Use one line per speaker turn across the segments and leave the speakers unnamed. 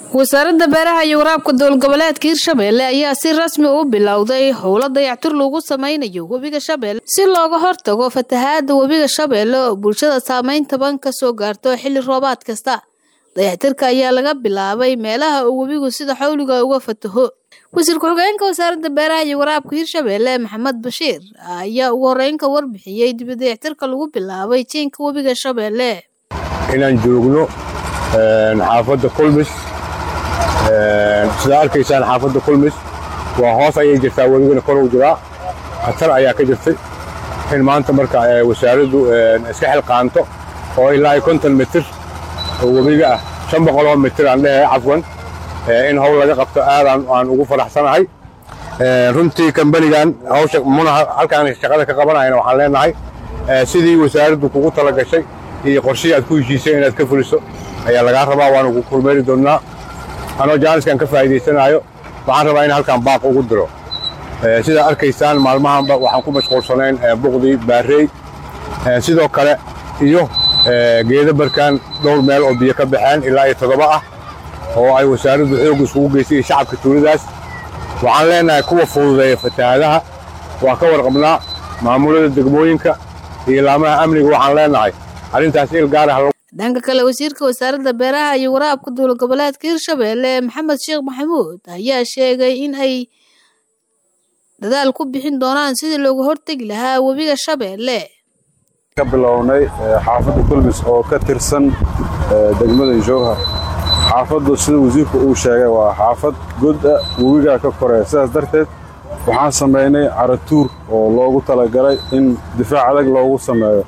wasaaradda beeraha iyo waraabka dowlgoboleedka hirshabelle ayaa si rasmi u bilowday howlo dayactir lagu sameynayo webiga shabeelle si looga hortago fatahaada webiga shabeelle oo bulshada saameyn taban kasoo gaarto xilli roobaad kasta dayactirka ayaa laga bilaabay meelaha uu webigu sida xawliga uga fataho wasiir ku-xigeenka wasaaradda beeraha iyo waraabka hirshabelle maxamed bashiir ayaa ugu horeyn ka warbixiyey dibi dayactirka lagu bilaabay jiinka webiga shabeelle
inaan joogno xaafadda kulmis sidaa arkaysaan xaafadda kulmis waa hoos ayay jirtaa webigana kor u jiraa khatar ayaa ka jirtay in maanta marka wasaaraddu iska xilqaanto oo ilaa iyo konton mitir oo webiga ah shan boqoloo mitir aan leeyahay cafwan in howl laga qabto aad aan ugu faraxsanahay runtii kambanigan hawsha muna halkaan shaqada ka qabanayana waxaan leenahay sidii wasaaraddu kugu tala gashay iyo qorshihii aad ku heshiisay inaad ka fuliso ayaa lagaa rabaa waanu ku kulmeeri doonnaa anoo jaaniskan ka faa'iidaysanaayo waxaan rabaa in halkaan baaq ugu diro sidaa arkaysaan maalmahanba waxaan ku mashquulsanayn buqdii baarey sidoo kale iyo geeda barkaan dhowr meel oo biyo ka baxeen ilaa iyo toddoba ah oo ay wasaaraddu xoog isugu geysay iyo shacabka tuuladaas waxaan leenahay kuwa fududeeya fatahaadaha waa ka warqabnaa maamulada degmooyinka iyo laamaha amniga waxaan leenahay arrintaas il gaar ah
dhanka kale wasiirka wasaaradda beeraha iyo waraabka dowlad goboleedka hirshabelle maxamed sheekh maxamuud ayaa sheegay in ay dadaal ku bixin doonaan sidii loogu hortegi lahaa webiga shabeelle
ka bilownay xaafadda kulmis oo ka tirsan degmada jowhar xaafaddu sida wasiirku uu sheegay waa xaafad goda webigaa ka koreya sidaas darteed waxaan samaynay caratuur oo loogu talagalay in difaac adag loogu sameeyo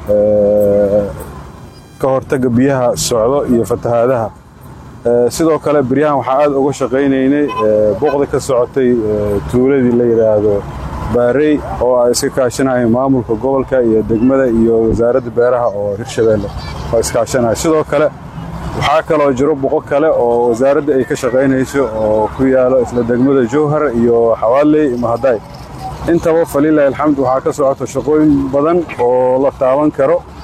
ka hortagga biyaha socdo iyo fatahaadaha sidoo kale beryahan waxaa aad uga shaqaynaynay boqda ka socotay tuuladii la yidhaahdo baarey oo ay iska kaashanayeen maamulka gobolka iyo degmada iyo wasaaradda beeraha oo hirshabeelle oo iskaashanaya sidoo kale waxaa kaloo jiro boqo kale oo wasaaradda ay ka shaqaynayso oo ku yaalo isla degmada jowhar iyo xawaaley iyo mahaday intaba falilahi alxamd waxaa ka socoto shaqooyin badan oo la taaban karo